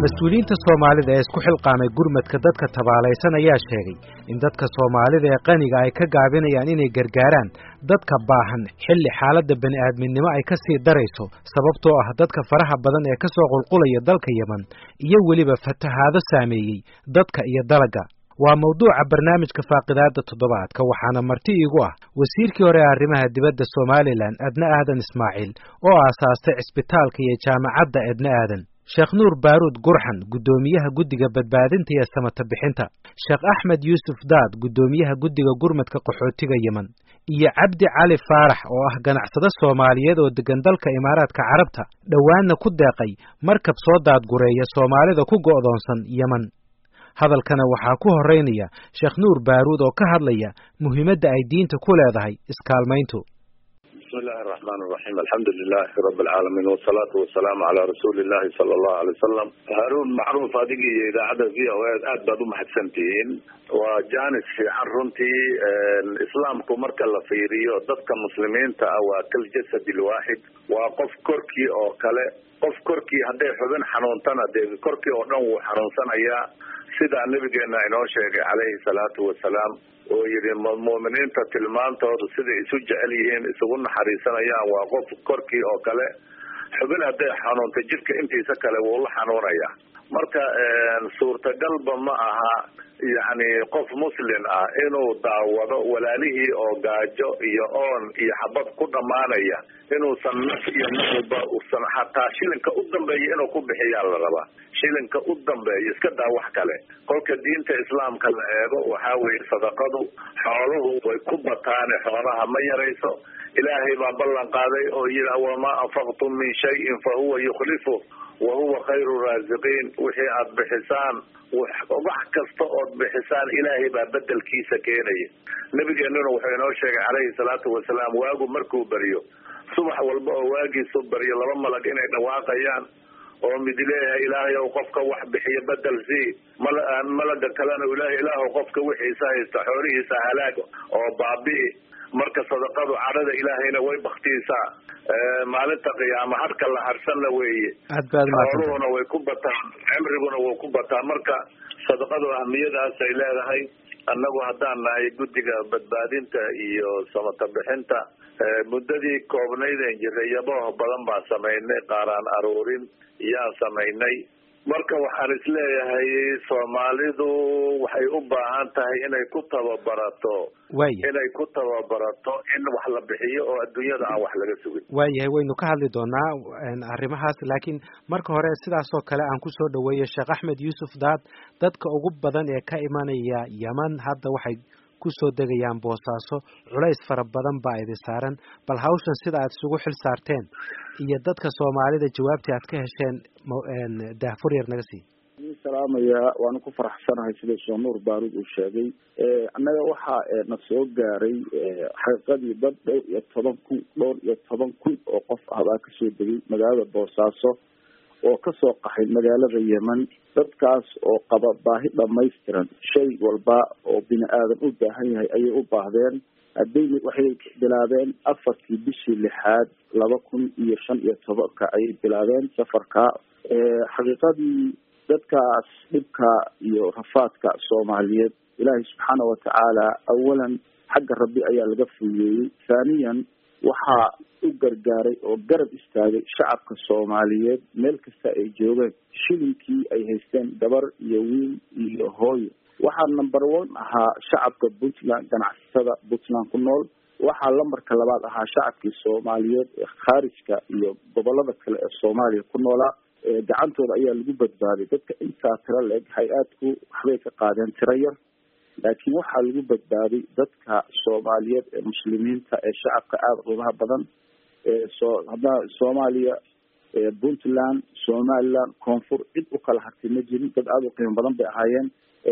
mas-uuliyiinta soomaalida ee isku xilqaamay gurmadka dadka tabaalaysan ayaa sheegay in dadka soomaalida ee qaniga ay ka gaabinayaan inay gargaaraan dadka baahan xilli xaaladda bani'aadminimo ay ka sii darayso sababtoo ah dadka faraha badan ee ka soo qulqulaya dalka yeman iyo weliba fatahaado saameeyey dadka iyo dalagga waa mawduuca barnaamijka faaqidaada toddobaadka waxaana marti iigu ah wasiirkii hore ee arrimaha dibadda somalilan adna aadan ismaaciil oo aasaastay cisbitaalka iyo jaamacadda edna aadan sheekh nuur baaruud gurxan guddoomiyaha guddiga badbaadinta iyo samata bixinta sheekh axmed yuusuf daad guddoomiyaha guddiga gurmadka qaxootiga yemen iyo cabdi cali faarax oo ah ganacsado soomaaliyeed oo deggan dalka imaaraadka carabta dhowaanna ku deeqay markab soo daadgureeya soomaalida ku go'doonsan yemen hadalkana waxaa ku horeynaya sheekh nuur baaruud oo ka hadlaya muhiimadda ay diinta ku leedahay iskaalmayntu bismi illahi araxmaan iraxiim alxamdu lilahi rabi alcaalamiin wasalaatu wasalaamu calaa rasuuli illahi sala allahu alay wasalam haruun macruuf adiga iyo idaacadda v o a aad baad umahadsan tihiin waa janis fiican runtii islaamku marka la fiiriyo dadka muslimiinta ah waa kal jasad lwaaxid waa qof korkii oo kale qof korkii hadday xubin xanuuntana dee korkii oo dhan wuu xanuunsanayaa sidaa nabigeena inoo sheegay calayhi salaatu wasalaam oo yidhi mu'miniinta tilmaantoodu siday isu jecel yihiin isugu naxariisanayaan waa qof korkii oo kale xubin hadday xanuunta jidhka intiisa kale wuu la xanuunayaa marka suurtagalba ma aha yacni qof muslin ah inuu daawado walaalihii oo gaajo iyo oon iyo xabad ku dhammaanaya inuusan naf iyo nafba usan xataa shilinka u dambeeya inuu ku bixiyaa la rabaa shilinka u dambeeya iska daa wax kale kolka diinta islaamka la eego waxaa weeye sadaqadu xooluhu way ku bataane xoolaha ma yarayso ilaahay baa ballan qaaday oo yidhi wamaa anfaqtum min shayin fa huwa yukhlifu wa huwa khayru raasiqiin wixii aada bixisaan wax kasta ood bixisaan ilaahay baa bedelkiisa keenaya nabigeenuna wuxuu inoo sheegay calayhi salaatu wasalaam waagu markuu beryo subax walba oo waagiisu baryo laba malag inay dhawaaqayaan oo mid leeyahay ilaahay ow qofka wax bixiyo bedel sii malaga kalena ilaah ilaahu qofka wixiisa haysta xoolihiisa halaag oo baabi'i marka sadaqadu cadhada ilaahayna way baktiisaa maalinta qiyaama harka la harsanna weeye xooluhuna way ku bataan cimriguna wuu ku bataa marka sadaqadu ahmiyadaas ay leedahay annagu haddaan nahay guddiga badbaadinta iyo samata bixinta muddadii koobnaydeen jiray yabooh badan baan samaynay qaaraan aruurin yaan samaynay marka waxaan isleeyahay soomaalidu waxay u baahan tahay inay ku tababarato inay ku tababarato in wax la bixiyo oo adduunyada aan wax laga sugin waayahay waynu ka hadli doonaa arrimahaas laakiin marka hore sidaas oo kale aan kusoo dhaweeyo sheekh axmed yuusuf daad dadka ugu badan ee ka imanaya yeman hadda waxay kusoo degayaan boosaaso culays fara badan baa idi saaran bal hawshan sida aad isugu xil saarteen iyo dadka soomaalida jawaabtii aad ka hesheen daahfur yar naga sii salaamaya waanu ku faraxsanahay sida sheekh nuur baaruud uu sheegay annaga waxaa na soo gaaray xaqiiqadii dad dhowr iyo toban kun dhowr iyo toban kun oo qof ah baa kasoo degay magaalada boosaaso oo kasoo qaxay magaalada yemen dadkaas oo qaba baahi dhamaystiran shay walba oo bini aadan u baahan yahay ayay u baahdeen hadday waxay bilaabeen afartii bishii lixaad laba kun iyo shan iyo tobanka ayay bilaabeen safarka xaqiiqadii dadkaas dhibka iyo rafaadka soomaaliyeed ilaahay subxaana watacaala awalan xagga rabbi ayaa laga fuuyeeyey thaniyan waxaa u gargaaray oo garab istaagay shacabka soomaaliyeed meel kasta ay joogeen shilinkii ay haysteen gabar iyo wiil iyo hooyo waxaa number one ahaa shacabka puntland ganacsatada puntland ku nool waxaa lambarka labaad ahaa shacabkii soomaaliyeed ee khaarijka iyo gobolada kale ee soomaaliya ku noolaa gacantooda ayaa lagu badbaaday dadka intaa tiro la-eg hay-aadku waxbay ka qaadeen tiro yar laakiin waxaa lagu badbaaday dadka soomaaliyeed ee muslimiinta ee shacabka aada qiimaha badan eesoo hadda soomaaliya puntland somaliland koonfur cid u kala hartay ma jirin dad aada u qiimo badan bay ahaayeen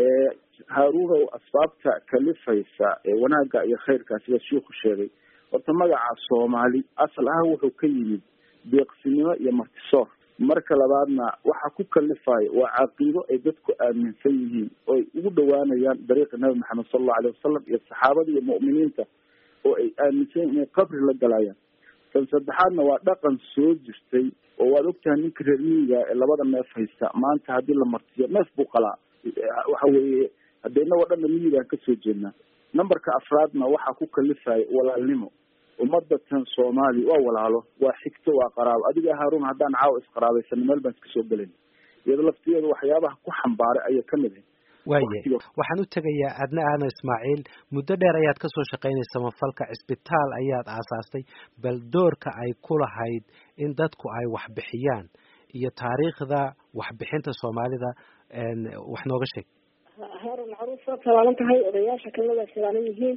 haaruunow asbaabta kalifaysa ee wanaagga iyo khayrkaa sida shiiku sheegay horta magaca soomaali asal ahaan wuxuu ka yimid deeqsinimo iyo martisoor marka labaadna waxa ku kalifaya waa caqiido ay dadku aaminsan yihiin oo ay ugu dhawaanayaan dariiqa nabi maxamed sala allahu alayh wasalam iyo saxaabada iyo mu'miniinta oo ay aaminsan yihin inay qabri la galayaan tan saddexaadna waa dhaqan soo jirtay oo waad ogtahay ninka reer miyiga ee labada neef haysta maanta haddii la martiyo neef buu qalaa waxa weeye haddee inagoo dhanna miyigaan kasoo jeednaa numberka afraadna waxaa ku kalifaya walaalnimo ummadda tan soomaaliya waa walaalo waa xigto waa qaraabo adiga haarun haddaan caawa isqaraabaysano meel baan iska soo gelayn iyado laftigeeda waxyaabaha ku xambaaray ayay kamid ahay waayahay waxaan u tegayaa adna aadan ismaaciil muddo dheer ayaad kasoo shaqaynaysa samafalka cisbitaal ayaad aasaastay bal doorka ay ku lahayd in dadku ay waxbixiyaan iyo taariikhda waxbixinta soomaalida wax nooga sheeg haarun macruuf waa talaalan tahay odayaasha kalada salaalan yihiin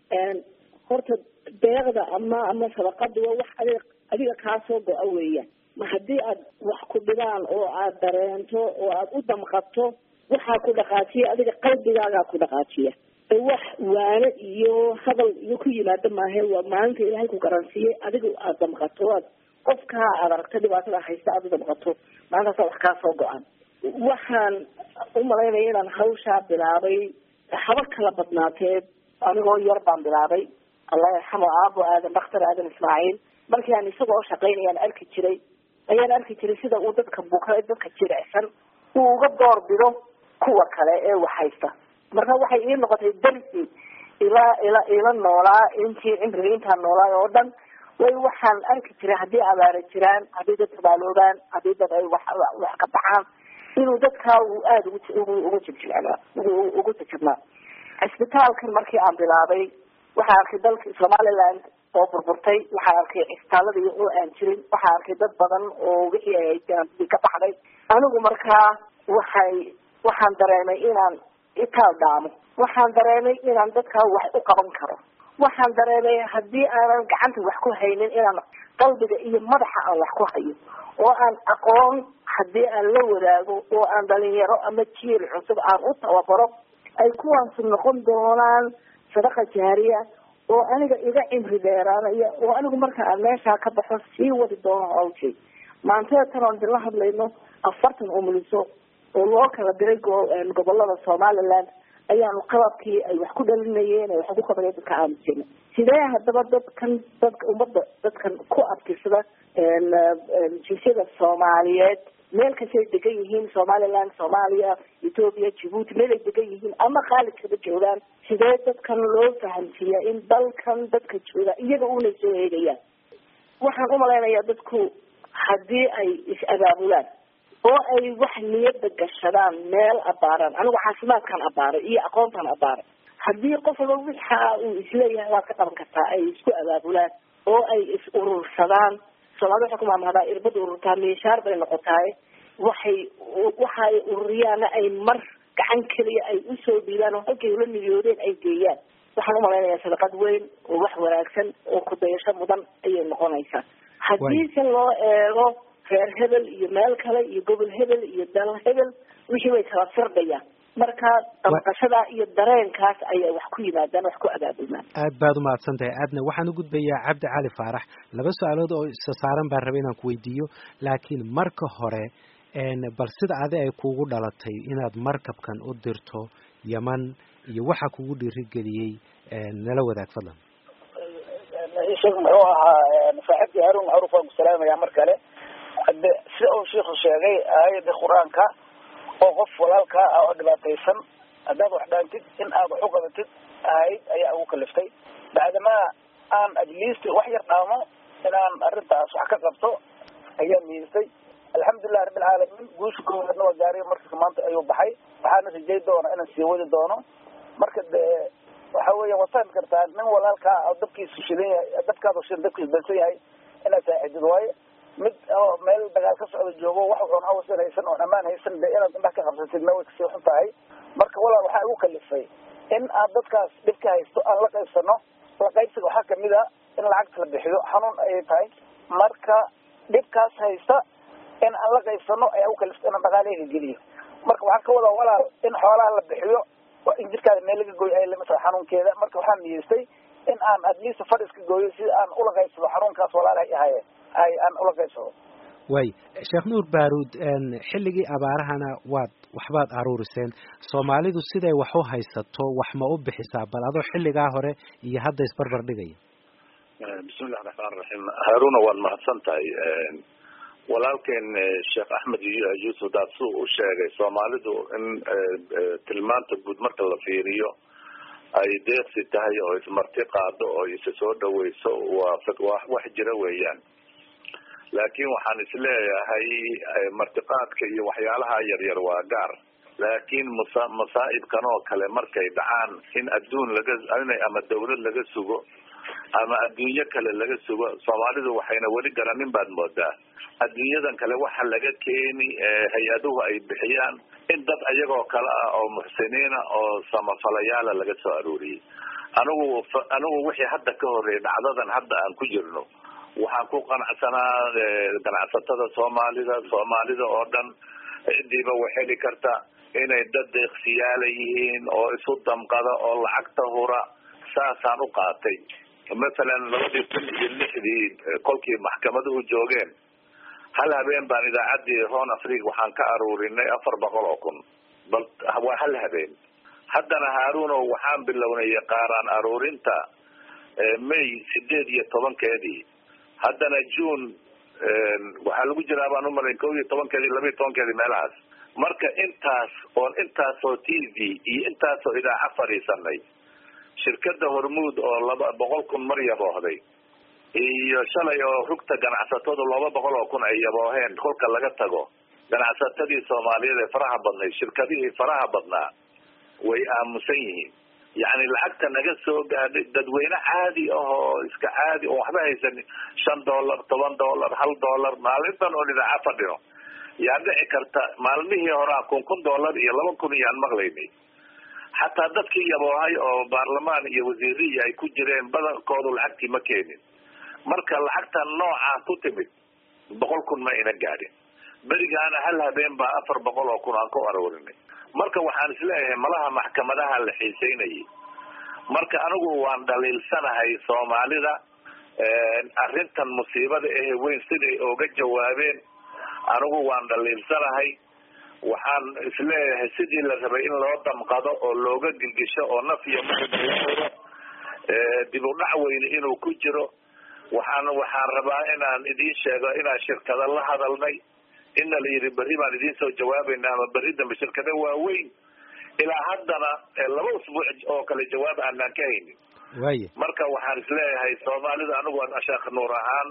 horta deeqda ama ama sadaqada waa wax adig adiga kaa soo go-a weeyaan ma haddii aad wax ku dhibaan oo aad dareento oo aad u damqato waxaa ku dhaqaajiya adiga qalbigaagaa ku dhaqaajiya wax waane iyo hadal iyo ku yimaado maahe waa maalinta ilaahay ku garansiiyey adiga aad damqato aad qofkaa aad aragto dhibaatada haysta aad u damqato maalintaasa wax kaa soo go-an waxaan umalaynaya inaan hawshaa bilaabay haba kala badnaatee anigoo yar baan bilaabay allah yarxamo aabo aadan daktar aadan ismaaciil markii aan isagoo shaqaynayaan arki jiray ayaan arki jiray sida uu dadka buka dadka jirecsan uu uga door bido kuwa kale ee wax haysta marka waxay ii noqotay darsi ila ila ila noolaa intii cimriga intaan noolaay oo dhan way waxaan arki jiray haddii abaara jiraan haddii dad tabaaloobaan haddii dad ay wax wax ka baxaan inuu dadkaa uu aada ugu ugu jibjibcnaa ugu jajabnaa cisbitaalkan markii aan bilaabay waxaan arkay dalka somaliland oo burburtay waxaan arkay cisbitaaladii oo aan jirin waxaan arkay dad badan oo wixii ay ka baxday anigu markaa waxay waxaan dareemay inaan itaal dhaamo waxaan dareemay inaan dadkaa wax u qaban karo waxaan dareemay haddii aanan gacanta wax ku haynin inaan qalbiga iyo madaxa aan wax ku hayo oo aan aqoon haddii aan la wadaago oo aan dhalinyaro ama jiil cusub aan u tababaro ay kuwaansu noqon doonaan sadaqa jaariya oo aniga iga cimri dheeraanaya oo anigu marka aan meeshaa ka baxo sii wadi doono hawshay maantada tan oon idinla hadlayno afartan umuliso oo loo kala diray gobolada somaliland ayaanu qababkii ay wax ku dhalinayeen ay wax ku qabaneen dadka aamusina sidee haddaba dadkan dadka ummadda dadkan ku adkirsada jinsiyada soomaaliyeed meel kastay degan yihiin somaliland soomaaliya ethoopia djibuuti meelay degan yihiin ama khaalidkaba joogaan sidee dadkan loo fahamsiiyaa in dalkan dadka jooga iyaga unay soo eegayaan waxaan umalaynayaa dadku haddii ay is-abaabulaan oo ay wax niyada gashadaan meel abaaraan anigu caafimaadkan abaaray iyo aqoontan abaaray haddii qof walba wixa uu isleeyahay waad ka qaban kartaa ay isku abaabulaan oo ay is urursadaan soomaalida waxay ku maamahdaa irbada ururtaa miishaar bay noqotaay waxay waxa ay ururiyaana ay mar gacan keliya ay usoo dhiibaan oo halkay ula niyoodeen ay geeyaan waxaan umalaynayaa sadaqad weyn oo wax wanaagsan oo kudayasho mudan ayay noqonaysaa haddii se loo eego reer hebel iyo meel kale iyo gobol hebel iyo dal hebel wixii way kala firdhayaan marka damqashada iyo dareenkaas ayay wax ku yimaadaan wax ku abaabulmaan aad baad umahadsan tahay aadna waxaan u gudbayaa cabdi cali faarax laba su-aalood oo isa saaran baan rabay inaan ku weydiiyo laakiin marka hore bal sida adi ay kuugu dhalatay inaad markabkan u dirto yeman iyo waxa kugu dhiirigeliyey nala wadaag fadlan sheekh muxuu ahaa saaxiibkii haruun macruuf waan ku salaamayaa mar kale hade sida uu shiiku sheegay aayada qur-aanka oo qof walaalkaa ah oo dhibaataysan haddaad wax dhaantid in aad wax u qabatid ahayd ayaa ugu kaliftay bacdamaa aan ajliist wax yar dhaamo inaan arrintaas wax ka qabto ayaa niidisay alxamdulilah rabbilcaalamiin guusha koowaadna waa gaariy markas maanta ayuu baxay waxaana rajay doona inaan sii wadi doono marka dee waxa weya waad fahmi kartaa nin walaalkaa oo dabkiisu shidan yahay dabkaadu shidan dabkiisu dansan yahay inaad saaxidid waayo mid oo meel dagaal ka socda joogo wax oon awasan haysan oon ammaan haysan de inaad indhaha ka qabsatidna way kasii xun tahay marka walaal waxaa igu kalifay in aan dadkaas dhibka haysto aan la qaybsano la qaybsiga waxaa kamid a in lacagta la bixiyo xanuun ayay tahay marka dhibkaas haysta in aan la qaybsano ayaa ugu kaliftay inaan dhaqaaleyga geliyo marka waxaan ka wadaa walaal in xoolaha la bixiyo in jirkaada meel laga gooyo ay lamid tahay xanuunkeeda marka waxaan niyeystay in aan atleast fadhis ka gooyo si aan ula qaybsado xanuunkaas walaalahay ahaye ay aan ula qaybsado way sheekh nuur baaruud xilligii abaarahana waad waxbaad aruuriseen soomaalidu siday wax u haysato wax ma u bixisaa bal adoo xilligaa hore iyo hadda isbarbar dhigaya bismillahi raxmaan raxiim haaruna waad mahadsan tahay walaalkeen sheekh axmed yuusuf daadsu u sheegay soomaalidu in tilmaanta guud marka la fiiriyo ay deeqsi tahay oo ismarti qaado oo isa soo dhaweyso waa waa wax jira weeyaan laakiin waxaan isleeyahay martiqaadka iyo waxyaalaha yaryar waa gaar laakiin masa masaa'ibkan oo kale markay dhacaan in adduun laga ama dawlad laga sugo ama adduunyo kale laga sugo soomaalidu waxayna weli garanin baad moodaa adduunyadan kale waxa laga keeni hay-aduhu ay bixiyaan in dad ayagoo kale ah oo muxsiniina oo samafalayaala laga soo aruuriyey anigu anigu wixii hadda ka horreeyay dhacdadan hadda aan ku jirno waxaan ku qanacsanaa ganacsatada soomaalida soomaalida oo dhan cidiiba way heli karta inay dad deeqsiyaala yihiin oo isu damqada oo lacagta hura saasaan u qaatay masalan labadii kun iyo lixdii kolkii maxkamaduhu joogeen hal habeen baan idaacaddii hon africa waxaan ka aruurinay afar boqol oo kun bal waa hal habeen haddana haaruno waxaan bilownay qaaraan aruurinta may sideed iyo tobankeedii haddana june waxaa lagu jiraa baan umalayn kow iyo tobankeedii laba iyo tobankeedii meelahaas marka intaas oon intaasoo t v iyo intaasoo idaaca fadhiisanay shirkada hormuud oo laba boqol kun mar yaboohday iyo shalay oo rugta ganacsatadu laba boqol oo kun ay yabooheen kolka laga tago ganacsatadii soomaaliyeed ee faraha badnayd shirkadihii faraha badnaa way aamusan yihiin yacni lacagta naga soo gaadhay dadweyne caadi ah oo iska caadi oon waxba haysan shan dollar toban dollar hal dollar maalintan oon idaaca fadhino yaa dhici karta maalmihii horaa kun kun dollar iyo laba kun iyaan maqlaynay xataa dadkii yaboohay oo baarlamaan iyo wasiiriyi ay ku jireen badankoodu lacagtii ma keenin marka lacagta noocaa ku timid boqol kun ma ayna gaadhin berigaana hal habeen baa afar boqol oo kun aan ku aruurinay marka waxaan isleeyahay malaha maxkamadaha la xiiseynayay marka anigu waan dhaliilsanahay soomaalida arrintan musiibada ahe weyn siday ooga jawaabeen anigu waan dhaliilsanahay waxaan isleeyahay sidii la rabay in loo damqado oo looga gilgisho oo naf iyo mauro dib u dhac weyne inuu ku jiro waxaan waxaan rabaa inaan idiin sheego inaan shirkado la hadalnay ina la yidhi berri baan idiin soo jawaabayna ama berri dambe shirkado waaweyn ilaa haddana laba usbuuc oo kale jawaab aanaan ka haynin waaya marka waxaan isleeyahay soomaalida anigu sheekh nuur ahaan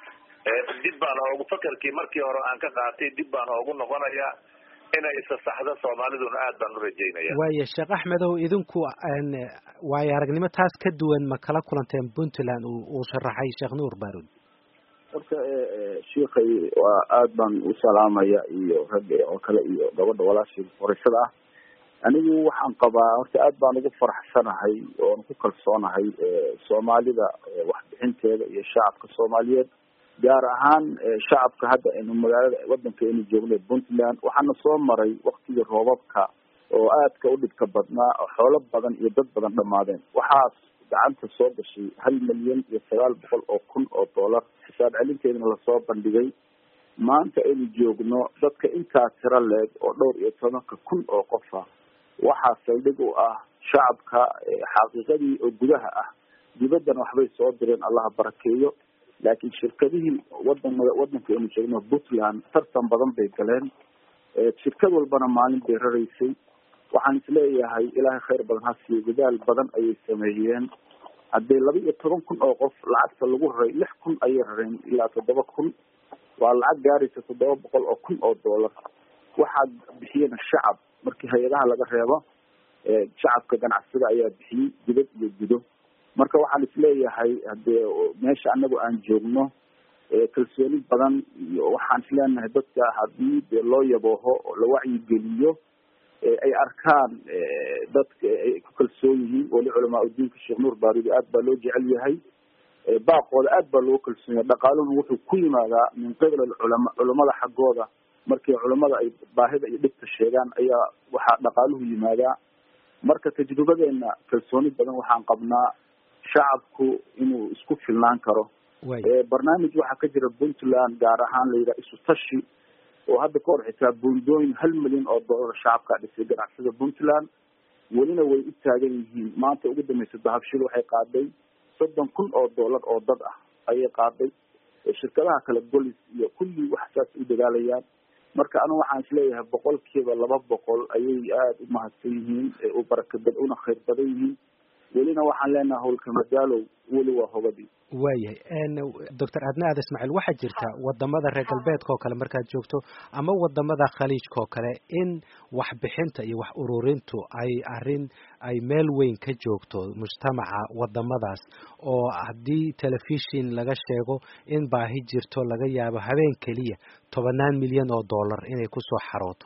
dib baan oogu fakarkii markii hore aan ka qaatay dib baan oogu noqonayaa inay isa saxdo soomaaliduna aad baan u rajaynaya waaya sheekh axmedow idinku waayo aragnimo taas ka duwan ma kala kulanteen puntland uu sharaxay sheekh nuur baarud horta shiikay waa aad baan u salaamaya iyo ragga oo kale iyo gabadha walaashii horashada ah anigu waxaan qabaa horta aad baan ugu faraxsanahay oon ku kalsoonahay soomaalida waxbixinteeda iyo shacabka soomaaliyeed gaar ahaan shacabka hadda aynu magaalada wadanka aynu joogna puntland waxaana soo maray waktigii roobabka oo aadka u dhibka badnaa oo xoolo badan iyo dad badan dhamaadeen waxaas gacanta soo gashay hal milyan iyo sagaal boqol oo kun oo dollar xisaab celinteedana lasoo bandhigay maanta aynu joogno dadka intaa tiro leeg oo dhowr iyo tobanka kun oo qof ah waxaa saldhig u ah shacabka xaqiiqadii oo gudaha ah dibaddana waxbay soo direen allaha barakeeyo laakiin shirkadihii wadan wadanka aynu joogno puntland tartan badan bay galeen shirkad walbana maalin bay raraysay waxaan isleeyahay ilaahay khayr badan ha siiyo dadaal badan ayay sameeyeen haddii laba iyo toban kun oo qof lacagta lagu raray lix kun ayay rareen ilaa toddoba kun waa lacag gaaraysa toddoba boqol oo kun oo dollar waxaa bixiyena shacab markii hay-adaha laga reebo shacabka ganacsada ayaa bixiyey dibad iyo gudo marka waxaan isleeyahay hadee meesha anagu aan joogno kalsooni badan iyo waxaan isleenahay dadka hadii dee loo yabooho oo la wacyigeliyo ay arkaan dadka ay ku kalsoon yihiin weli culamaa udiinka sheekh nuur baarudi aad baa loo jecel yahay baaqooda aad baa loo kalsoon yahay dhaqaaluhu wuxuu ku yimaadaa min qibla culama culamada xaggooda markii culamada ay baahida iyo dhibta sheegaan ayaa waxaa dhaqaaluhu yimaadaa marka tajribadeena kalsooni badan waxaan qabnaa shacabku inuu isku filnaan karo barnaamij waxaa ka jira puntland gaar ahaan la yidhaha isu tashi oo hadda ka hor xitaa buundooyin hal milyan oo dollar shacabkaa dhisay ganacsada puntland welina way u taagan yihiin maanta ugu dambeysa dahabshil waxay qaaday soddon kun oo dollar oo dad ah ayay qaaday shirkadaha kale golis iyo kulli wax saas u dadaalayaan marka anigu waxaan isleeyahay boqolkiiba laba boqol ayay aada u mahadsan yihiin u barakabad una khayr badan yihiin welina waxaan leenahay howlka madaalow weli waa hobadii waayahay doctor adna aad ismaaciil waxaa jirta wadamada reer galbeedka oo kale markaad joogto ama wadamada khaliijka oo kale in waxbixinta iyo wax ururintu ay arrin ay meel weyn ka joogto mujtamaca wadamadaas oo haddii telefishin laga sheego in baahi jirto laga yaabo habeen keliya tobanaan milyan oo dollar inay kusoo xarooto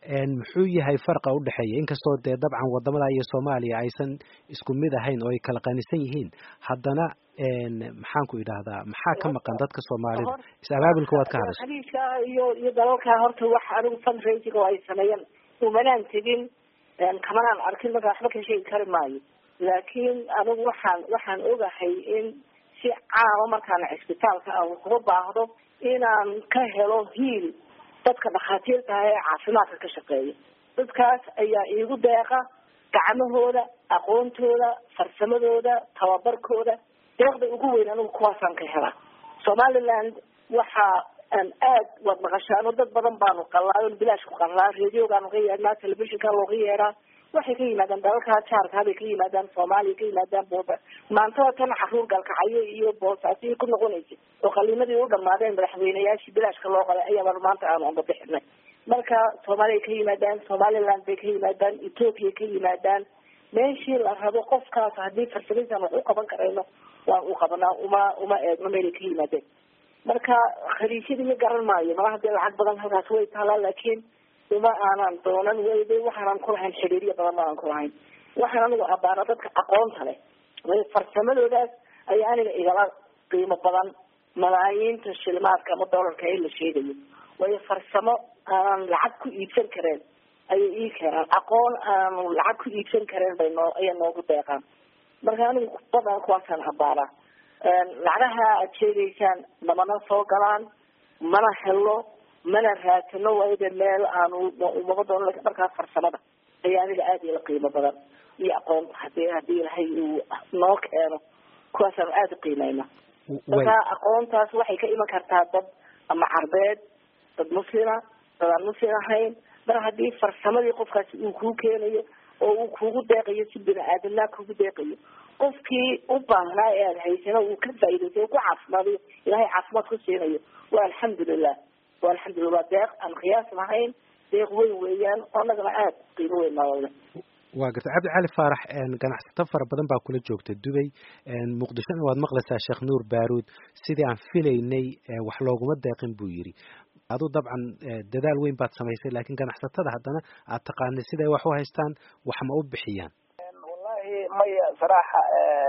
muxuu yahay farqa udhexeeya inkastoo dee dabcan wadamada iyo soomaaliya aysan isku mid ahayn oo ay kala qanisan yihiin haddana maxaan ku idhaahdaa maxaa ka maqan dadka soomaalida is-abaabulka waad ka hadashay khaliijka iyo iyo dalalka horta wax anigu fundraising oo ay sameeyeen umanaan tegin kamanaan arkin marka waxba ka sheegi kari maayo laakiin anigu waxaan waxaan ogahay in si caama markaan cisbitaalka aan uga baahdo inaan ka helo hiil dadka dhakhaatiirta ah ee caafimaadka ka shaqeeya dadkaas ayaa iigu deeqa gacmahooda aqoontooda farsamadooda tababarkooda deeqda ugu weyn anigu kuwaasaan ka helaa somaliland waxa aan aad waad maqashaano dad badan baanu qalaayon bilaash ku qalaa radiogaanu ka yeernaa telefishinka looga yeeraa waxay ka yimaadaan dalalka jaarka bay ka yimaadaan soomaaliya ka yimaadaan booba maantada tan caruur galkacyo iyo boosaasiyo ku noqonaysa oo qaliimadii u dhamaadeen madaxweyneyaashii bilaashka loo qalay ayaabaan maanta aanu anga bixinay marka soomaaliya ka yimaadaan somaliland bay ka yimaadaan ethoopia ka yimaadaan meeshii la rabo qofkaas haddii farsamaysan wax u qaban karayno waan u qabanaa uma uma eegno meelay ka yimaadeen marka khaliijyadii ma garan maayo mala hadii lacag badan halkaas way taalaa laakiin uma aanan doonan wayde waxaanan kulahayn xiriiryo badan ma aan kulahayn waxaan anigu abaana dadka aqoonta leh way farsamadoodaas ayaa aniga igala qiimo badan malaayiinta shilimaadka ama doolarka ee la sheegayo waayo farsamo aanan lacag ku iibsan kareen ayay ii keenaan aqoon aanu lacag ku iibsan kareen bay noo ayay noogu deeqaan marka anigu badan kuwaasaan abaanaa lacagaha aad sheegaysaan namana soo galaan mana helo mana raadsano waayada meel aanu umaba doono markaa farsamada ayaa aniga aada ila qiimo badan iyo aqoonta hadii hadii ilahay uu noo keeno kuwaasaanu aada u qiimeyna marka aqoontaas waxay ka iman kartaa dad ama carbeed dad muslima dad aan muslim ahayn mar haddii farsamadii qofkaasi uu kuu keenayo oo uu kugu deeqayo si bini aadamnaa kugu deeqayo qofkii u baahnaa ee aada haysano uu ka faa'idaysay o ku caafimaadayo ilahay caafimaad ku siinayo waa alxamdulilah waa alxamdulillah waa deeq aan qiyaas lahayn deeq weyn weeyaan oo annagana aada qiimo weyn noole waa garta cabdi cali faarax ganacsato fara badan baa kula joogta dubay muqdishona waad maqlaysaa sheekh nuur baaruud sidii aan filaynay wax looguma deeqin buu yidhi aduu dabcan dadaal weyn baad samaysay laakiin ganacsatada haddana aad taqaanay siday wax u haystaan wax ma u bixiyaan wallahi maya saraaxa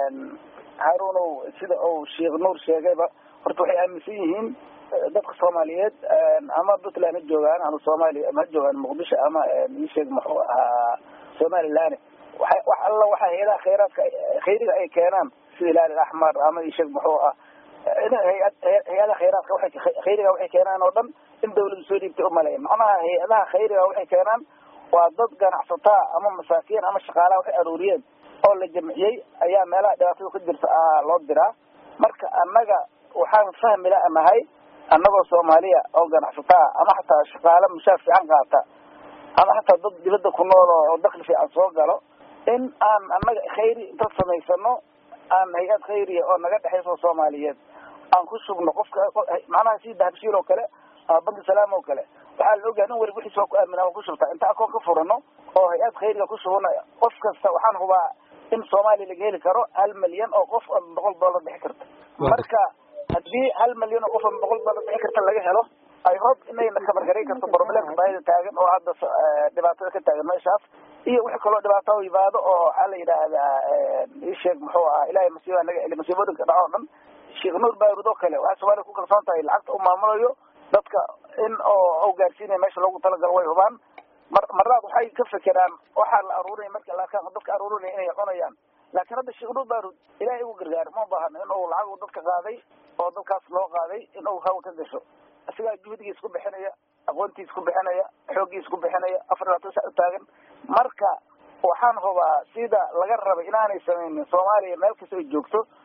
harunow sida uu sheekh nuur sheegayba horta waxay aaminsan yihiin dadka soomaaliyeed ama puntland ha joogaan ama soomaaliya ama ha joogaan muqdisho ama isheeg muxuu ahaa somaliland waxa wax alla waxa hay-adaha khayraadka khayriga ay keenaan sida ilaali axmar ama isheeg muxuu ah hay-ad hay-adaha khayraadka waxay khayriga waxay keenaan oo dhan in dawladu soo dhiibtay umaleya macnaha hay-adaha khayriga waxay keenaan waa dad ganacsataa ama masaakiin ama shaqaalaha waxay aruuriyeen oo la jamciyey ayaa meelaha dhibaatada ku jirta loo diraa marka annaga waxaan fahmi la nahay annagoo soomaaliya oo ganacsataa ama xataa shaqaale mushaar fiican qaata ama xataa dad dibadda ku nool oo dakli fiican soo galo in aan annaga khayri inta samaysano aan hay-ad khayriya oo naga dhexayso soomaaliyeed aan ku shubno qofka macnaha si dahabshiil oo kale ama banki salaam oo kale waxaa la ogahay in weli wixiis waa ku aamina waa ku shubtaa inta akoon ka furano oo hay-ad khayriga ku shubano qof kasta waxaan hubaa in soomaaliya laga heli karo hal milyan oo qof oo boqol dollar bixi karta marka haddii hal milyan oo qof oo boqol dollar bixi karta laga helo ay hob inayna kabargaray karto problemka baahida taagan oo hadda dhibaatada ka taagan meeshaas iyo wixii kaloo dhibaato u yimaado oo waxaa la yidhaahdaa isheeg muxuu ahaa ilahay masiiba naga celi masiibooyinka dhaco o dhan sheekh nuur baarud oo kale waxay soomaaliya ku kalsoon tahay lacagta u maamulayo dadka in oo gaarsiinaya meesha loogu talagalo way hubaan mar marlaad waxay ka fekeraan waxaa la aruurinaya marka laakaan dadka aruurinaya inay cunayaan laakiin hadda sheekh nuur baarud ilahay ugu gargaar ma baahano in uu lacag dadka qaaday oo dadkaas loo qaaday in uu hawl ka gasho isagaa juhdigiis ku bixinaya aqoontiis ku bixinaya xooggiis ku bixinaya afar labaatan sac u taagan marka waxaan hubaa sida laga rabay inaanay samaynin soomaaliya meel kasta ay joogto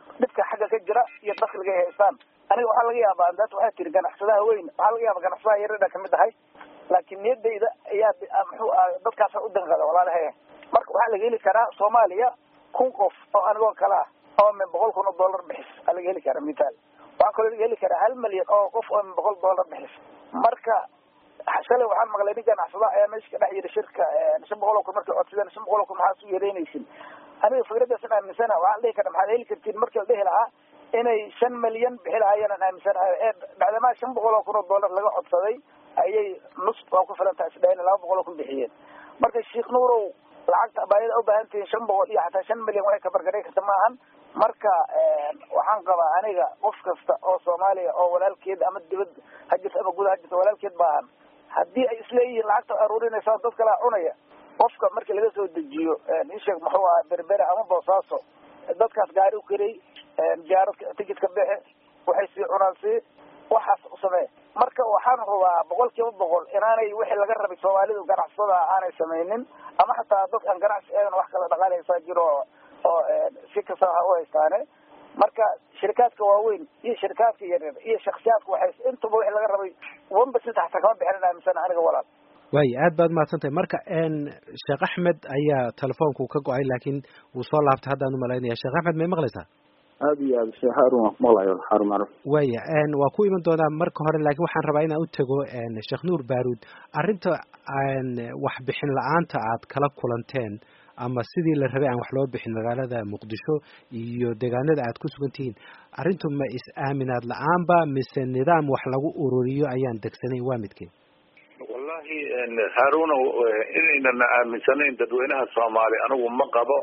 dhibka xagga ka jira iyo dakliga ay haystaan aniga waxaa laga yaabaa daat waxaa tiri ganacsadaha weyn waxaa laga yaaba ganacsadaha yaradha kamid ahay laakiin niyadayda ayaa muxuu ah dadkaasa u danqada walaalahay marka waxaa laga heli karaa soomaaliya kun qof oo anigoo kale ah oo min boqol kun oo dollar bixis aa laga heli karaa mithaal waxaa kaloo laga heli karaa hal milyan oo qof oo min boqol dollar bixis marka shalay waxaan maqlay nin ganacsada ayaa meesha ka dhex yiri shirka shan boqol oo kun markay codsadeen shan boqol oo kun maxaa su yeereynaysin aniga fikradaas in aaminsana waxaa la dhihi karaa maxaad heli kartiin markii la dhihi lahaa inay shan milyan bixi lahaayeen aan aaminsanahay ee bacdamaa shan boqol oo kun oo dollar laga codsaday ayay nus waa ku filan tahay isdhahen laba boqol oo kun bixiyeen marka sheekh nuurow lacagta baayada ubaahan tihiin shan boqol iyo xataa shan milyan waxay kabargaray karta ma ahan marka waxaan qabaa aniga qof kasta oo soomaaliya oo walaalkeed ama dibad ha jirto ama guda ha jirto walaalkeed baahan haddii ay isleeyihiin lacagta aruurinaysaa dad kalaa cunaya qofka markii laga soo dejiyo isheeg muxuu aha berbere ama boosaaso dadkaas gaari u karey jaaradka ticketka bexe waxay sii cunaan sii waxaas u samee marka waxaan rabaa boqol kiiba boqol inaanay wixii laga rabay soomaalidu ganacsada aanay samaynin ama xataa dad aan ganacsi eedan wax kala dhaqaaleysaa jiro oo si kasta ha u haystaane marka shirikaadka waaweyn iyo shirikaadka yaryar iyo shaksiyaadka waxay intuba wixii laga rabay wanba saddex ta kama bixinin aaminsan aniga walaal waaya aad baad mahadsantahay marka sheekh axmed ayaa telefoonku ka go-ay laakiin wuu soo laabtay haddaan umalaynaya sheekh axmed may maqlaysaa aada iyo aad sheekh harun waan ku maqlayo harun macruf waya waa ku iman doonaa marka hore laakiin waxaan rabaa inaan u tago sheekh nuur baaruud arrinta waxbixin la-aanta aad kala kulanteen ama sidii la rabay aan wax loo bixin magaalada muqdisho iyo deegaanada aad ku sugan tihiin arrintu ma is-aaminaad la-aanba mise nidaam wax lagu ururiyo ayaan degsanayn waa midkeen wallahi haaruna inaynan aaminsanayn dadweynaha soomaali anigu ma qabo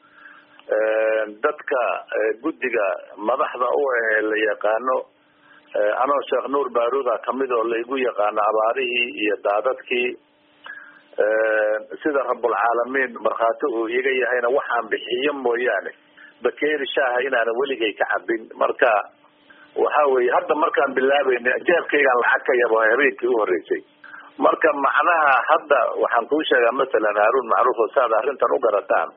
dadka guddiga madaxda u ahee la yaqaano anoo sheekh nuur baaruuda kamid oo laygu yaqaano abaarihii iyo daadadkii sida rabulcaalamiin markhaati uu iga yahayna waxaan bixiyo mooyaane bakeeri shaaha inaanan weligay ka cabin marka waxa weye hadda markaan bilaabayna jeebkaygaan lacag ka yabo habeenkii uhoreysay marka macnaha hadda waxaan kuu sheegaa masalan haarun macruuf oo saad arrintan u garataan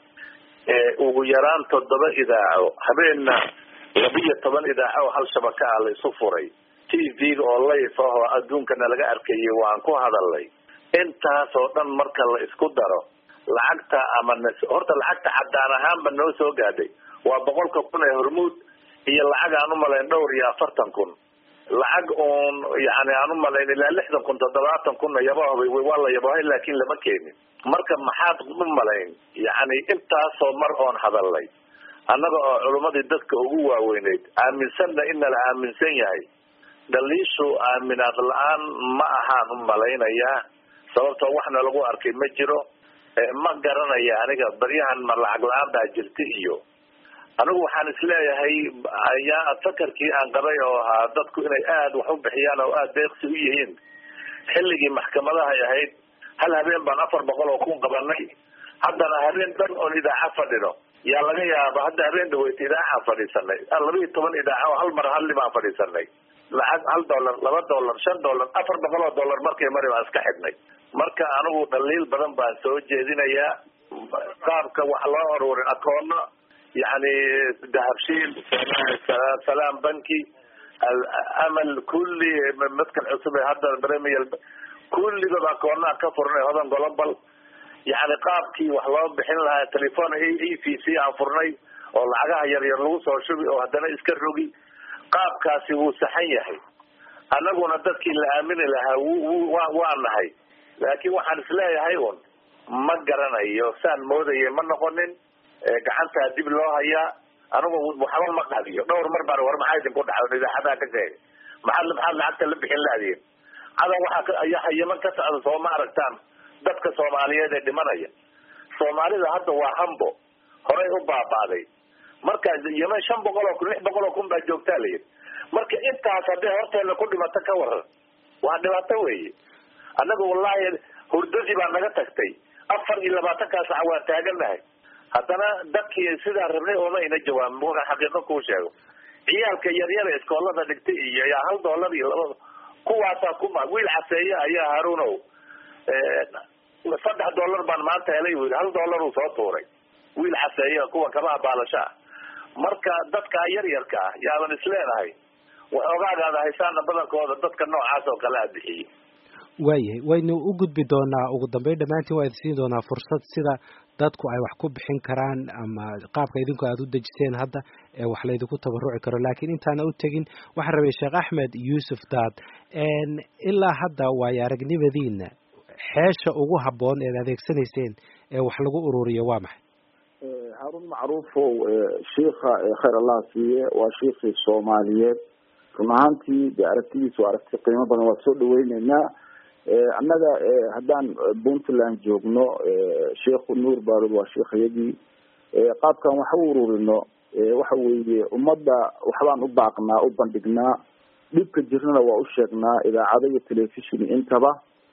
ugu yaraan toddoba idaaco habeenna labiyo toban idaaco oo hal shabaka ah la isu furay t v-ga oo layf ah oo adduunkana laga arkayay waan ku hadalnay intaas oo dhan marka la isku daro lacagta ama horta lacagta caddaan ahaanba noo soo gaadhay waa boqolka kun ee hormuud iyo lacag aan umalayn dhowr iyo afartan kun lacag uun yani aan umalayn ilaa lixdan kun toddobaatan kunna yabahoba waa la yabahay laakin lama keenin marka maxaad u malayn yani intaasoo mar oon hadalnay annaga oo culimmadii dadka ugu waaweyneyd aaminsanna in nala aaminsan yahay dhaliishu aaminaad la-aan ma ahaan u malaynayaa sababtoo waxna lagu arkay ma jiro ma garanaya aniga baryahan ma lacag la-aan baa jirta iyo anigu waxaan isleeyahay ayaa fakarkii aan qabay oo ahaa dadku inay aada wax u bixiyaan oo aada deeqsi u yihiin xilligii maxkamadahay ahayd hal habeen baan afar boqol oo kun qabanay haddana habeen dhan oon idaaca fadhino yaa laga yaaba hadda habeen dhaweyta idaacaan fadhiisanay laba iyo toban idaaca oo hal mar halli baan fadhiisanay lacag hal dollar laba dollar shan dollar afar boqol oo dollar markay mari baan iska xidhnay marka anigu dhaliil badan baan soo jeedinayaa qaabka wax loo aruurin akoono yani dahabshiil salaam banki amal kulli madkan cusub ee hadda premier kulligood akoonaa ka furnay hodan global yani qaabkii wax loo bixin lahaa telefon e v c aan furnay oo lacagaha yaryar lagu soo shubi oo haddana iska rogi qaabkaasi wuu saxan yahay annaguna dadkii la aamini lahaa w waa nahay laakiin waxaan isleeyahay un ma garanayo saan moodaya ma noqonin gacantaa dib loo hayaa anigu waxba ma qadiyo dhowr mar baan war maxaa idinku dhaca idaacadaha ka sheegay maxaad maxaad lacagta la bixin laadiin cadan waxaa ayaa yeman ka socda soo ma aragtaan dadka soomaaliyeed ee dhimanaya soomaalida hadda waa hambo horay u baabaaday marka yeman shan boqol oo kun lix boqol oo kun baa joogtaa layidhi marka intaas hadday horteena ku dhimato ka waran waa dhibaato weeye annaga wallahi hurdadii baa naga tagtay afar iyo labaatankaa sac waan taaganahay haddana dadkii sidaa rabnay ooma ayna jawaabin markaan xaqiiqo kuu sheego ciyaalka yaryara iskoolada dhigtay iyo yaa hal dollar iyo laba kuwaasaa kuma wiil caseeye ayaa haruunow saddex dollar baan maanta helay u yidhi hal dollar uu soo tuuray wiil caseeye kuwa kabaha baalasho ah marka dadka yaryarka ah yaaban isleedahay waxoogaagaada haysaana badankooda dadka noocaas oo kale a bixiyey waayahay waynu u gudbi doonaa ugu dambeyn dhammaantiin waa idin siin doonaa fursad sida dadku ay wax ku bixin karaan ama qaabka idinku aada u dejiseen hadda ee wax laydinku tabaruci karo laakiin intaana u tegin waxaan rabay sheekh axmed yuusuf daad ilaa hadda waayo aragnimadiina xeesha ugu habboon eed adeegsanayseen ee wax lagu ururiyo waa maxay haarun macruufow shiika khayr allah siiye waa shiikii soomaaliyeed run ahaantii de aragtidiisa waa aragti qiimo badan waa soo dhaweyneynaa annaga haddaan puntland joogno sheikhu nuur baarud waa shiikhayadii qaabkan wax u ururino waxa weeye ummadda waxbaan u baaqnaa u bandhignaa dhibka jirnana waa u sheegnaa idaacado iyo telefishon intaba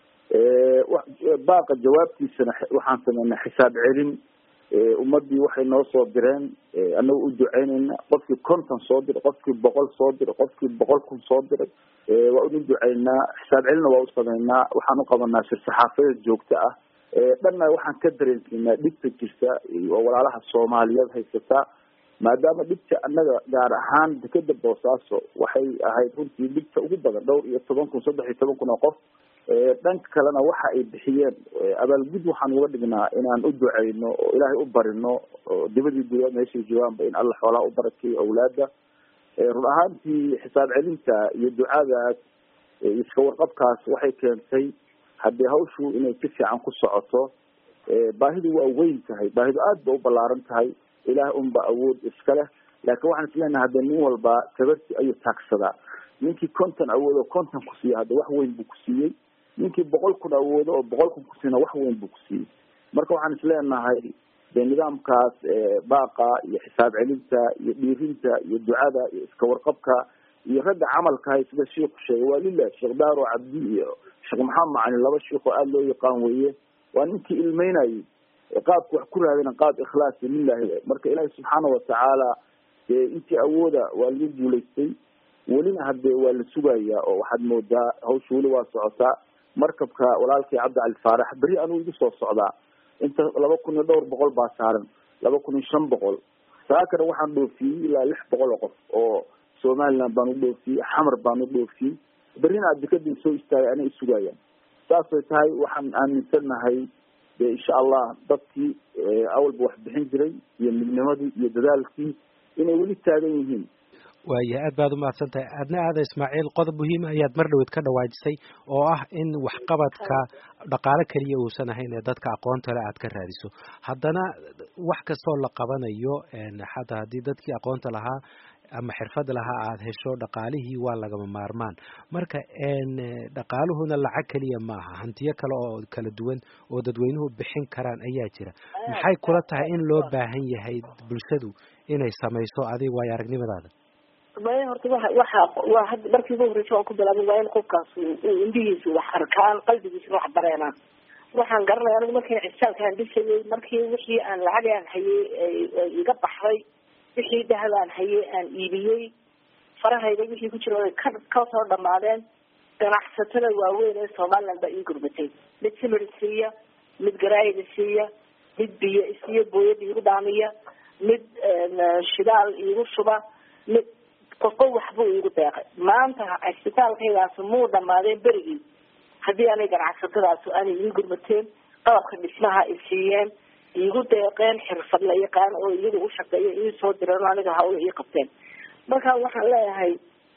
baaqa jawaabtiisana waxaan sameynaa xisaab celin ummadii waxay noo soo direen anaga u duceyneyna qofkii konton soo diray qofkii boqol soo diray qofkii boqol kun soo diray waa unu duceynaa xisaab celina waa u sameynaa waxaan uqabanaa shir saxaafadeed joogto ah dhanna waxaan ka dareensiinaa dhibta jirta oo walaalaha soomaaliyeed haysataa maadaama dhibta annaga gaar ahaan dekeda boosaaso waxay ahayd runtii dhibta ugu badan dhowr iyo toban kun saddex iyo toban kun oo qof dhanka kalena waxa ay bixiyeen abaalgud waxaan uga dhignaa inaan u duceyno oo ilaahay u barino oo dibadii gudaad meeshay joogaanba in alla xoolaha u barakeeyo awlaada run ahaantii xisaab celinta iyo ducadaas iska warqabkaas waxay keentay haddii hawshu inay si fiican ku socoto baahidu waa weyn tahay baahidu aad ba u ballaaran tahay ilaah unba awood iska leh laakiin waxaan isleenahay hadda nin walba tabarti ayuu taagsadaa ninkii konton awoodo konton ku siiya hadda wax weyn buu ku siiyey ninkii boqol kun awoodo oo boqol kun kusiina wax weyn buu ku siiyey marka waxaan isleenahay de nidaamkaas baaqa iyo xisaab celinta iyo dhiirinta iyo ducada iyo iska warqabka iyo ragga camalkahay sida shiiku sheegay waa lilah sheekh daaro cabdi iyo sheekh maxamed macalin laba shiik oo aada loo yaqaan weeye waa ninkii ilmeynayay qaabka wax ku raadina qaab ikhlaasi lilahi marka ilaahi subxaana watacaala dee intii awooda waa lagu guulaystay welina hadee waa la sugayaa oo waxaad moodaa hawsha weli waa socotaa markabka walaalkii cabdi cali faarax berri anuu igu soo socdaa inta laba kun iyo dhowr boqol baa saaran laba kun iyo shan boqol saakana waxaan dhoofiyey ilaa lix boqol oo qof oo somaliland baan u dhoofiyey xamar baan u dhoofiyey berrina adikadii soo istaagay ana isugayaan saasay tahay waxaan aaminsanahay de insha allah dadkii awalba wax bixin jiray iyo midnimadii iyo dadaalkii inay weli taagan yihiin waaya aad baad umahadsan tahay aadna aada ismaaciil qodob muhiima ayaad mar dhaweed ka dhawaajisay oo ah in waxqabadka dhaqaale keliya uusan ahayn ee dadka aqoonta le aad ka raadiso haddana wax kastoo la qabanayo xataa haddii dadkii aqoonta lahaa ama xirfad lahaa aada hesho dhaqaalihii waa lagama maarmaan marka dhaqaaluhuna lacag keliya maaha hantiyo kale oo kala duwan oo dadweynuhu bixin karaan ayaa jira maxay kula tahay in loo baahan yahay bulshadu inay samayso adig waayo aragnimadaada maya horta waa waxa waa had markii ugu horreysa waan ku bilaabay waa in qofkaas indhihiisu wax arkaan qalbigiisuna wax dareenaan waxaan garanaya anigu markii cisaalkaan dhisayay markii wixii aan lacag aan hayay iga baxday wixii dahab aan hayay aan iibiyey farahayda wixii ku jira ka kasoo dhamaadeen ganacsatada waaweyn ee somaliland baa ii gurbatay mid simir isiiya mid garaayid isiiya mid biyo isiiya booyada iigu dhaamiya mid shidaal iigu shuba mid qofba waxbuu iigu deeqay maanta cisbitaalkaygaas muu dhamaadeen berigii haddii aanay ganacsatadaas aanay ii gurmateen qalabka dhismaha ay siiyeen iigu deeqeen xirfad la yaqaan oo iyaga u shaqeeya ii soo direen oo aniga hawla ii qabteen marka waxaan leeyahay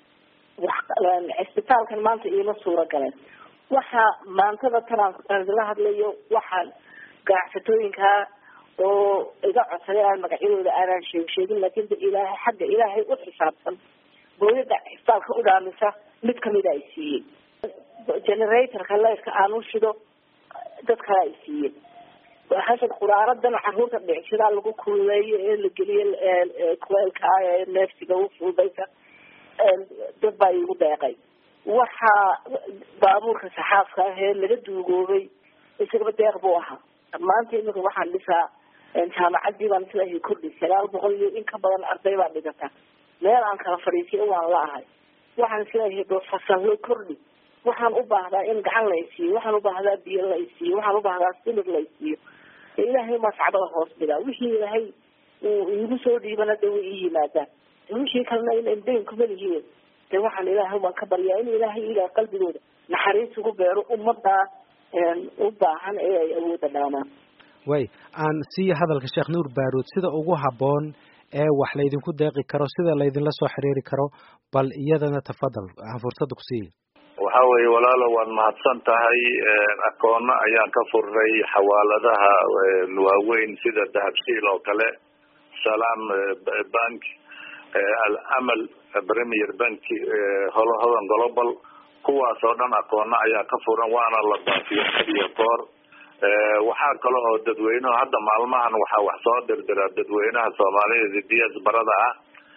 wax cisbitaalkan maanta iima suura galeen waxa maantada tanaan la hadlayo waxaan ganacsatooyinkaa oo iga codsaday aan magacyadooda aanaan sheeg sheegin laakin de ilaahay xagga ilaahay u xisaabsan booyada cisbitaalka u dhaamisa mid kamida ay siiyey generatorka leyrka aan u shido dad kale ay siiyeen hasad quraaradan caruurta dhicsidaa lagu kululeeyo ee la geliyo kuleelka ah ee neefsiga u fududaysa dad baa iigu deeqay waxaa baabuurka saxaafka ah ee laga duugoobay isagaba deeq buu ahaa maanta imika waxaan dhisaa jaamacadii baan sidaa kordhi sagaal boqol iyo in ka badan arday baa dhigata meel aan kala fadhiisiyo waan la ahay waxaan isleeyahay doo fasallo kordhi waxaan u baahdaa in gacan la isiiyo waxaan u baahdaa biyo la isiiyo waxaan u baahdaa simir la isiiyo ilaahay maa sacbada hoos dhigaa wixii ilaahay uu iigu soo dhiibana de way ii yimaadaan wixii kalena in dayn kuma lihiin de waxaan ilaahay baan ka baryaa in ilaahay ilaah qalbigooda naxariis ugu beero ummadaa u baahan ee ay awooda dhaamaan way aan siiya hadalka sheekh nuur baaruud sida ugu habboon ee wax laydinku deeqi karo sida laydinla soo xiriiri karo bal iyadana tafadal aan fursadda ku siiya waxa weeye walaalo waad mahadsan tahay akoona ayaan ka furnay xawaaladaha waaweyn sida dahabshiil oo kale salam bank alamal premier bank hodan global kuwaas oo dhan akoona ayaa ka furan waana la baafiyo hadiyo koor waxaa kale oo dadweynehu hadda maalmahan waxaa wax soo dirdira dadweynaha soomaalida ds barada ah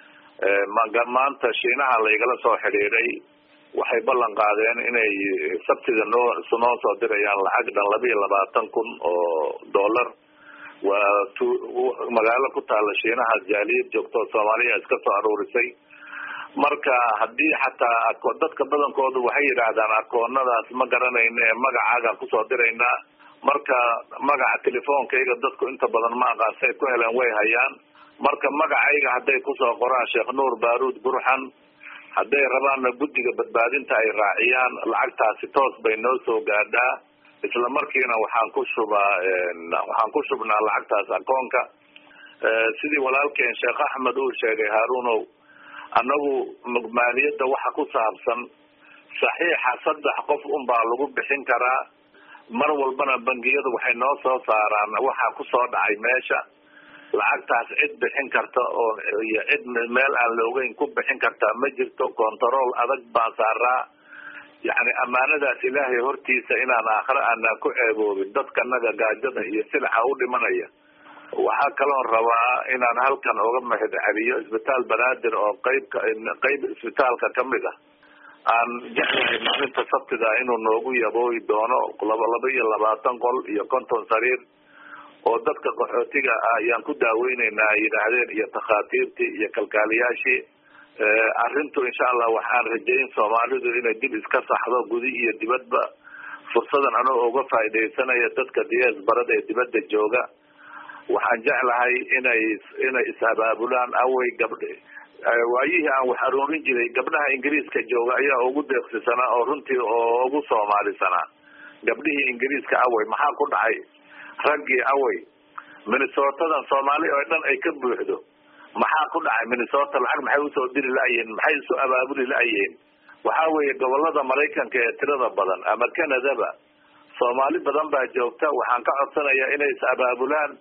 maanta shiinaha laygala soo xidhiiday waxay ballan qaadeen inay sabtida noo noo soo dirayaan lacag dhan laba iyo labaatan kun oo dollar waa t magaalo ku taala shiinaha jaaliyad joogto soomaaliya iska soo aruurisay marka haddii xataa dadka badankoodu waxay yidhaahdaan akoonadaas ma garanayna ee magacaagaan kusoo diraynaa marka magaca telefoonkayga dadku inta badan ma aqaan say ku heleen way hayaan marka magacayga hadday kusoo qoraan sheekh nuur baaruud burxan hadday rabaanna guddiga badbaadinta ay raaciyaan lacagtaasi toos bay noo soo gaadhaa isla markiina waxaan ku shubaa waxaan ku shubnaa lacagtaas akoonka sidii walaalkeen sheekh axmed uu sheegay haarunow annagu maaliyadda waxa ku saabsan saxiixa saddex qof un baa lagu bixin karaa mar walbana bangiyadu waxay noo soo saaraan waxaa kusoo dhacay meesha lacagtaas cid bixin karta oo iyo cid meel aan la ogeyn ku bixin kartaa ma jirto control adag baan saaraa yacni ammaanadaas ilaahay hortiisa inaan aakhire aanaa ku ceeboobin dadkanaga gaajada iyo silaxa u dhimanaya waxaa kaloon rabaa inaan halkan oga mahad celiyo isbitaal banaadir oo qeybka qeyb isbitaalka kamid ah aan jeclahay maalinta sabtida inuu noogu yabooyi doono laba laba iyo labaatan qol iyo konton sariir oo dadka qaxootiga ah ayaan ku daaweyneynaa ay yidhaahdeen iyo takhaatiirtii iyo kalkaaliyaashii arrintu insha allah waxaan rajayn soomaalidu inay dib iska saxdo gudi iyo dibadba fursadan anoo uga faaidaysanaya dadka ds barada ee dibadda jooga waxaan jeclahay inay inay is-abaabulaan awey gabdh waayihii aan wax aroorin jiray gabdhaha ingiriiska jooga ayaa ugu deeqsisanaa oo runtii oo ugu soomaalisanaa gabdhihii ingiriiska awey maxaa ku dhacay raggii awey minnesotadan soomaali oo dhan ay ka buuxdo maxaa ku dhacay minnesota lacag maxay usoo diri la-yihiin maxay isu abaabuli la-yihiin waxa weeye gobolada maraykanka ee tirada badan ama canadaba soomaali badan baa joogta waxaan ka codsanayaa inay is abaabulaan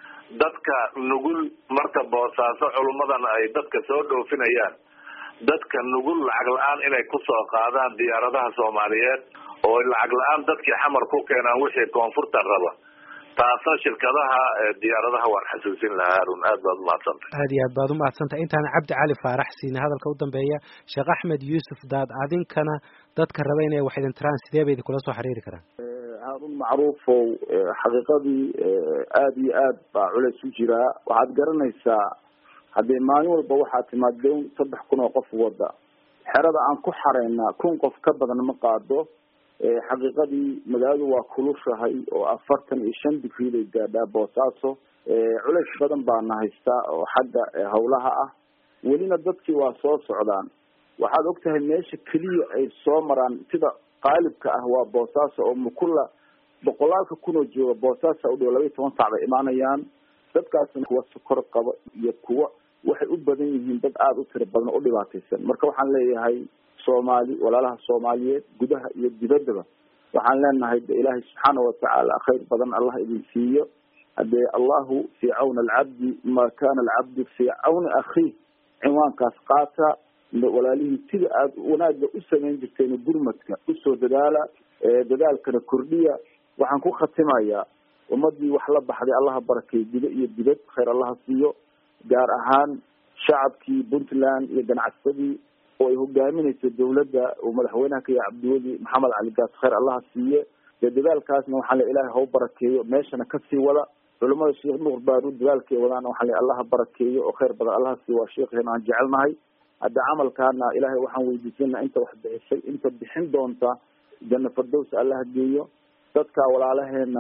dadka nugul marka boosaaso culummadan ay dadka soo dhoofinayaan dadka nugul lacag la-aan inay kusoo qaadaan diyaaradaha soomaaliyeed oo lacag la-aan dadkii xamar ku keenaan wixii koonfurta raba taasna shirkadaha diyaaradaha waan xasuusin lahaa harun aad baad umahadsantahy aad iyo aad baad umahadsantahay intaana cabdi cali faarax siina hadalka u dambeeya sheekh axmed yuusuf daad adinkana dadka raba inay wax idin tiraan sidee bay idinkula soo xiriiri karaan haarun macruufow xaqiiqadii aada iyo aad baa culeys u jiraa waxaad garanaysaa haddee maalin walba waxaa timaad down saddex kun oo qof wada xerada aan ku xaraynaa kun qof ka badan ma qaado xaqiiqadii magaaladu waa kulushahay oo afartan iyo shan digrii bay gaadhaa boosaaso culeys badan baana haystaa oo xagga hawlaha ah welina dadkii waa soo socdaan waxaad ogtahay meesha keliya ay soo maraan sida qaalibka ah waa boosaaso oo mukula boqolaalka kun oo jooga boosaasa u dhow laba iyo toban sac bay imaanayaan dadkaasna kuwa sokor qaba iyo kuwa waxay u badan yihiin dad aada u tiro badan oo u dhibaataysan marka waxaan leeyahay soomaali walaalaha soomaaliyeed gudaha iyo dibaddaba waxaan leenahay de ilaahay subxaana watacaala khayr badan allah idin siiyo hadee allahu fii cawni alcabdi ma kana alcabdu fii cawni akhiih cinwaankaas qaata walaalihii sida aada wanaagga u samayn jirteen gurmadka usoo dadaala dadaalkana kordhiya waxaan ku khatimayaa ummadii wax la baxday allaha barakeey gudo iyo dibad khayr allaha siiyo gaar ahaan shacabkii puntland iyo ganacsadii oo ay hogaaminayso dawladda uu madaxweynaha ka yahay cabdiweli maxamed cali gaas khayr allaha siiye dee dadaalkaasna waxaa le ilaahay hau barakeeyo meeshana kasii wada culamada sheekh nuur baaruud dadaalkay wadaan waxaa le allaha barakeeyo oo khayr badan allaha siiyo waa sheekheena aan jecelnahay hadda camalkaana ilaahay waxaan weydiisana inta wax bixisay inta bixin doonta janna fardows allaha geeyo dadka walaalaheena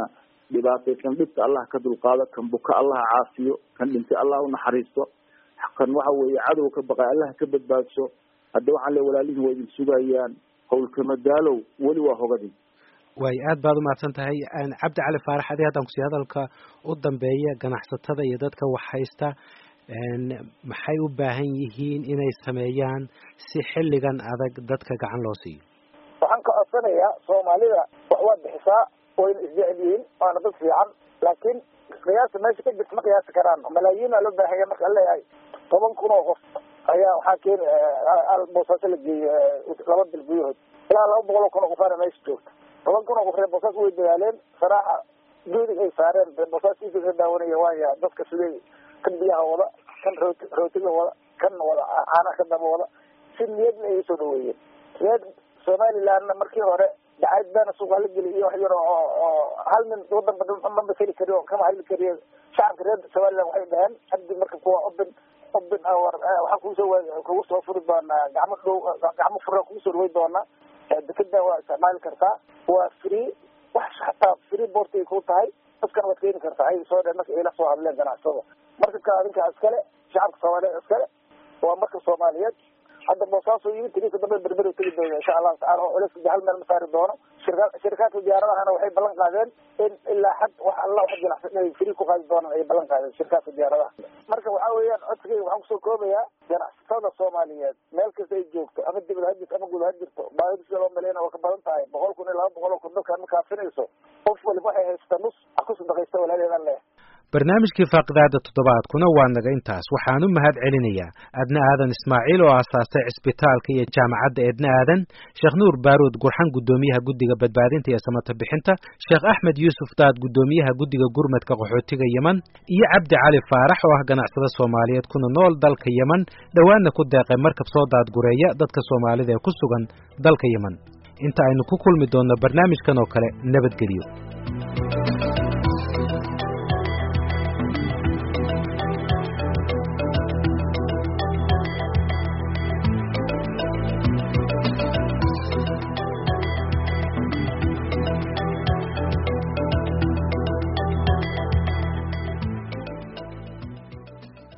dhibaataysan dhibka allah ka dulqaado kan buka allah caafiyo kan dhintay allah unaxariisto kan waxa weeye cadow ka baqay allah ka badbaadso hadda waxaan le walaalihin waa idin sugayaan howlkamadaalow weli waa hogadin waay aad baad umahadsan tahay cabdi cali faarax adi haddaan kusii hadalka u dambeeya ganacsatada iyo dadka wax haysta maxay u baahan yihiin inay sameeyaan si xilligan adag dadka gacan loo siiyo waxaan ka codsanayaa soomaalida wax waa bixisaa wayna isjecel yihiin waana dad fiican laakiin qiyaasta meesha ka jirta ma qiyaasi karaan malaayiina loo baahanya marka leeyahay toban kun oo qof ayaa waxaa keeni boosaaso la geeyey laba bil gudahood ilaa laba boqol oo kun oo qofaana meesha joogta toban kun oo qof reer boosaas way dadaaleen saraaxa geedig ay saareen reer boosaas iisa ka daawanaya waaya dadka siday kan biyaha wada kan rooti rootiga wada kan wada caanaha ka daba wada si niyadna ay usoo dhaweeyeen reer somalilandna markii hore dacayd beena suuqa la geli iyo wax yar oo oo hal nin wadanba ma masali kari oo kama hadli kariyo shacabka reer somaliland waxay dhaheen haddi marka kuwa obin obin war waxaan kuusoo kugu soo furi doonaa gacmo dhow gacmo fura kugu soo dhaway doonaa dekeda waa isticmaali kartaa waa free wax hataa free boort ay ku tahay dadkana waad keeni kartaa ay soo dheen marka ayla soo hadleen ganacsada marka ka adinka iskale shacabka soomaaliyeed iskale waa marka soomaaliyeed hadda boosaaso yimid tiriisa dambe berber tegi doona insha allahu tacala oo culayska hal meel ma saari doono shirka shirkaadka diyaaradahana waxay ballan qaadeen in ilaa xad wax alla wax jinacsan inay free ku qaadi doonaan ayay ballan qaadeen shirkaadka diyaaradaha marka waxaa weeyaan codsigayga waxaan kusoo koobayaa ganacsatada soomaaliyeed meel kasta ay joogto ama dibad ha jirto ama guud ha jirto baahida sida loo maleynaya waa ka badan tahay boqol kun iyo laba boqol oo kun dalkaan ma kaafinayso qof waliba waxay haysta nus ha ku sadaqaysta walaaleedan leh barnaamijkii faaqidaada toddobaadkuna waa naga intaas waxaan u mahad celinayaa adna aadan ismaaciil oo aasaastay cisbitaalka iyo jaamacadda edna aadan sheekh nuur baaruud gurxan guddoomiyaha guddiga badbaadinta iyo samata bixinta sheekh axmed yuusuf daad guddoomiyaha guddiga gurmadka qaxootiga yeman iyo cabdi cali faarax oo ah ganacsada soomaaliyeed kuna nool dalka yeman dhowaanna ku deeqay markab soo daadgureeya dadka soomaalida ee ku sugan dalka yeman inta aynu ku kulmi doonno barnaamijkan oo kale nabadgelyo